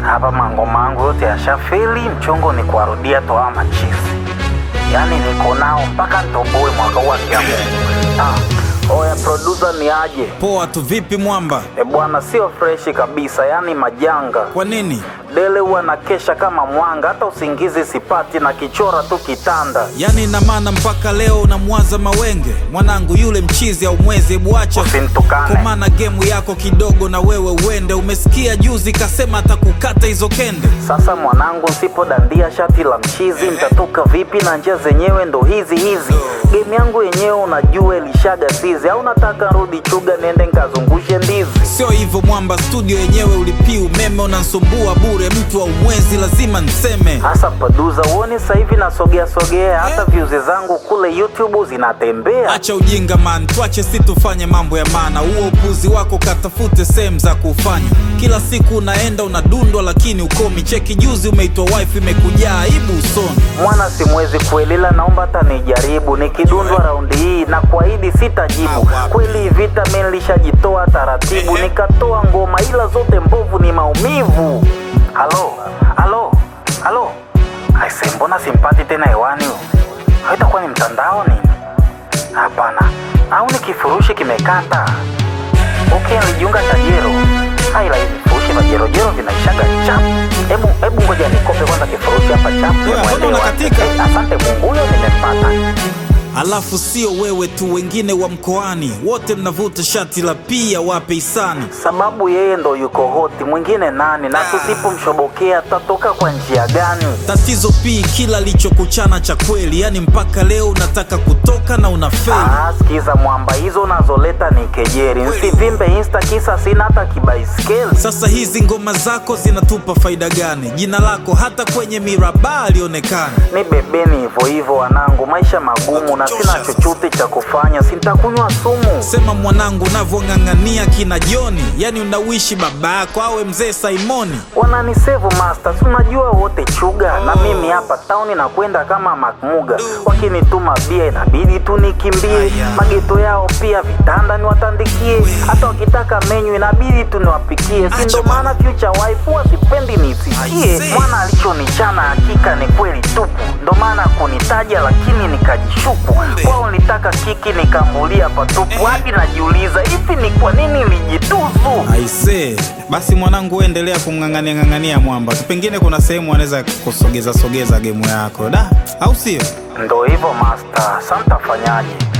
hapa mangoma yangu yote yashafeli, mchongo ni kuwarudia toa machizi, yaani niko nao mpaka ntoboe mwaka huu akiamua. Ah, oya producer ni aje? Poa tu, vipi mwamba? E bwana, sio freshi kabisa, yaani majanga. Kwa nini? Dele huwa na kesha kama mwanga, hata usingizi sipati na kichora tu kitanda. Yaani ina maana mpaka leo unamwaza mawenge mwanangu, yule mchizi au mwezi, hebu acha Usinitukane. kwa maana gemu yako kidogo na wewe uende. Umesikia juzi kasema atakukata hizo kende. Sasa mwanangu, nsipodandia shati la mchizi nitatoka vipi? Na njia zenyewe ndo hizi hizi. Game yangu yenyewe unajua ilishaga sizi, au nataka rudi chuga niende nkazungushe ndizi? Sio hivyo mwamba, studio yenyewe ulipii umeme, unansumbua bure. Mtu wa umwezi lazima nseme. Hasa paduza, uone sasa hivi nasogea sogea, hata views zangu kule YouTube zinatembea. Acha ujinga man, tuache si tufanye mambo ya maana. Huo upuzi wako katafute sehemu za kufanya. Kila siku unaenda unadundwa, lakini ukomi. Cheki juzi umeitwa wife, imekujaa aibu usoni. Mwana simwezi kuelila, naomba hata nijaribu. Nikidundwa raundi hii na kuahidi sitajibu. Kweli hii vita mimi nilishajitoa taratibu, nikatoa ngoma ila zote mbovu, ni maumivu. Halo, halo, halo, aise, mbona simpati tena hewani? Haitakuwa ni mtandao nini? Hapana, au ni kifurushi kimekata? Okay, nilijiunga Tajero. Haila hivi vifurushi vya jerojero vinaishaga chap. Hebu hebu ngoja nikope kwanza kifurushi hapa chap. Wewe, Mwende mbona wa- unakatika? Eh, Asante Mungu, huyo nimempata. Alafu sio wewe tu, wengine wa mkoani wote mnavuta shati la pia wape hisani. Sababu yeye ndo yuko hoti, mwingine nani? Na tusipomshobokea tatoka kwa njia gani? Tatizo pii kila lichokuchana cha kweli, yani mpaka leo unataka kutoka na unafeli. Ah, sikiza mwamba, hizo unazoleta ni kejeri. Nsivimbe insta kisa sina hata kibaiskeli. Sasa hizi ngoma zako zinatupa faida gani? Jina lako hata kwenye miraba alionekana. Ni bebeni hivyo hivyo wanangu, maisha magumu na sina chochote cha kufanya, sintakunywa sumu. Sema mwanangu, unavyong'ang'ania kina Joni, yani unawishi baba yako awe mzee Simoni. wananisevu masters, unajua wote chuga na mimi hapa tauni na kwenda kama makmuga. Wakinituma bia inabidi tu nikimbie, mageto yao pia vitanda niwatandikie, hata wakitaka menyu inabidi tu niwapikie. Si ndo maana future wife wasipendi nisikie, mwana alichonichana hakika ni kweli tupu, ndo maana kunitaja lakini nikajishuku. Kwao nilitaka kiki nikambulia patupu, hadi najiuliza hivi ni kwa nini nilijitusu. Aisee, basi mwanangu, endelea kumng'ang'ania ng'ang'ania mwamba tu, pengine kuna sehemu anaweza kusogeza sogeza gemu yako da, au sio? Ndo hivyo master, sa mtafanyaje?